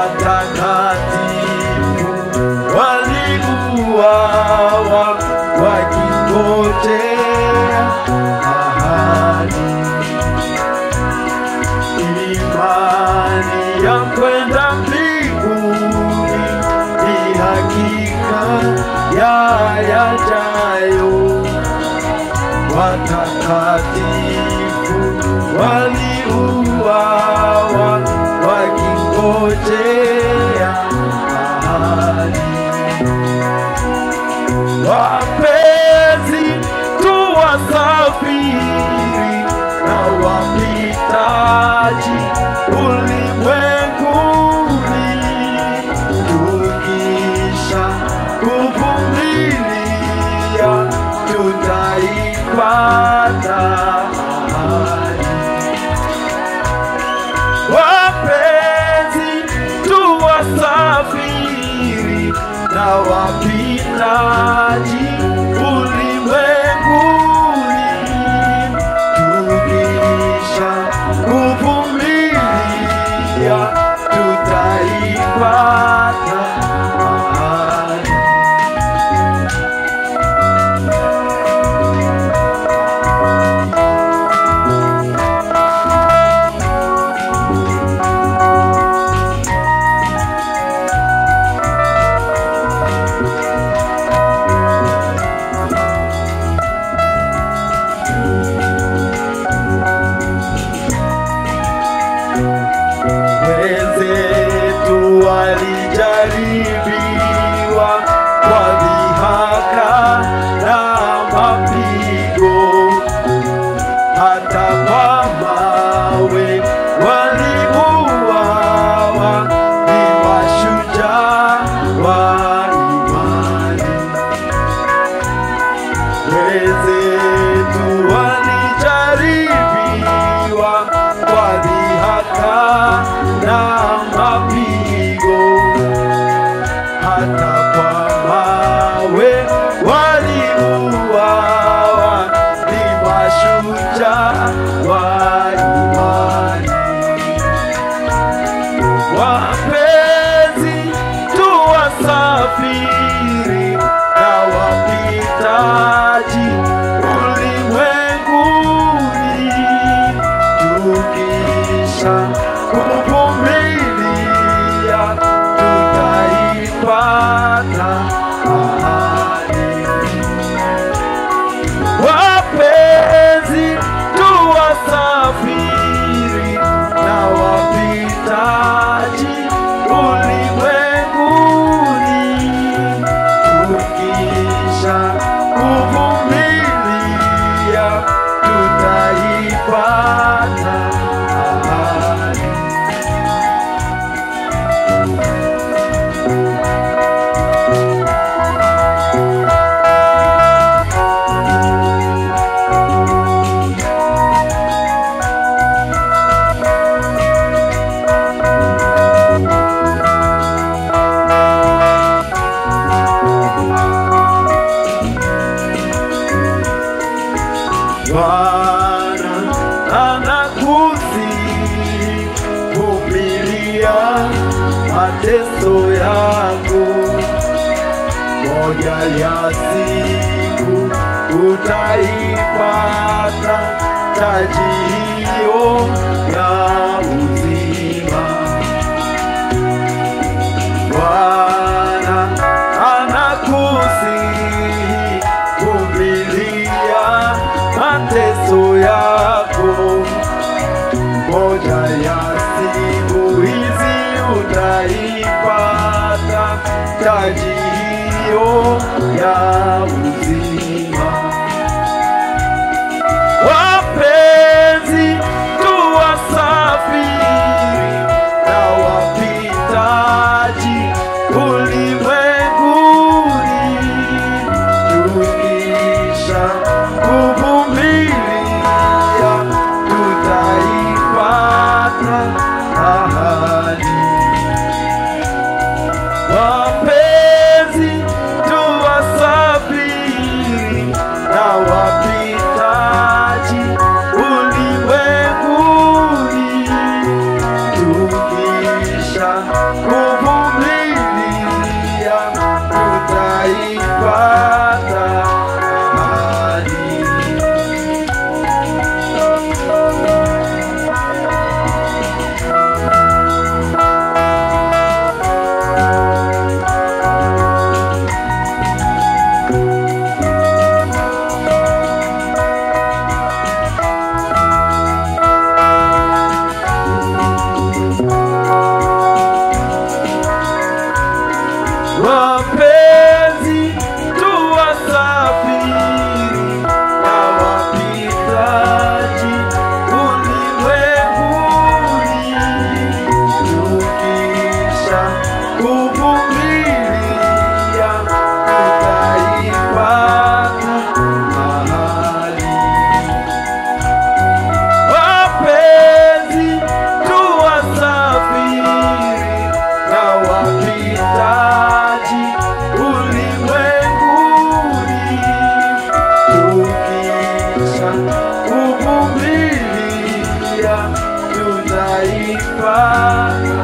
watakatifu waliuawa wakingojea ahadi imani ya kwenda mbinguni ni hakika ya yajayo watakatifu waliuawa wakingojea ahadi wapenzi tuwasafiri na wapitaji ulimwenguni tukisha kuvumilia tutaipata ahadi wapenzi tuwasafiri na wapitaji ulimwenguni tukisha kuvumilia tutaipata ahadi wenzetu walijaribiwa kwa dhihaka na mapigo, hata kwa mawe waliuawa, ni mashujaa wa imani wenzetu walijaribiwa kwa dhihaka na mapigo, hata kwa mawe waliuawa, ni mashujaa wa imani wapenzi tuwasafiri na wapitaji ulimwenguni tukisha kuvumilia tutaipata ahadi wapenzi tuwasafiri na wapitaji ulimwenguni tukisha kuvumilia tutaipata ahadi Bwana anakusi vumilia mateso yako, moja ya siku utaipata taji hiyo ya uzima. Bwana anakusihi vumilia mateso yako, moja ya siku hizi utaipata taji hiyo ya uzima. Wapenzi tuwasafiri na wapitaji ulimwenguni, tukisha kuvumilia tutaipata ahadi. Wapenzi tuwasafiri na wapitaji ulimwenguni, tukisha wapenzi tuwasafiri na wapitaji ulimwenguni, tukisha kuvumilia tutaipata ahadi. Wapenzi tuwasafiri na wapitaji ulimwenguni, tukisha kuvumilia tutaipata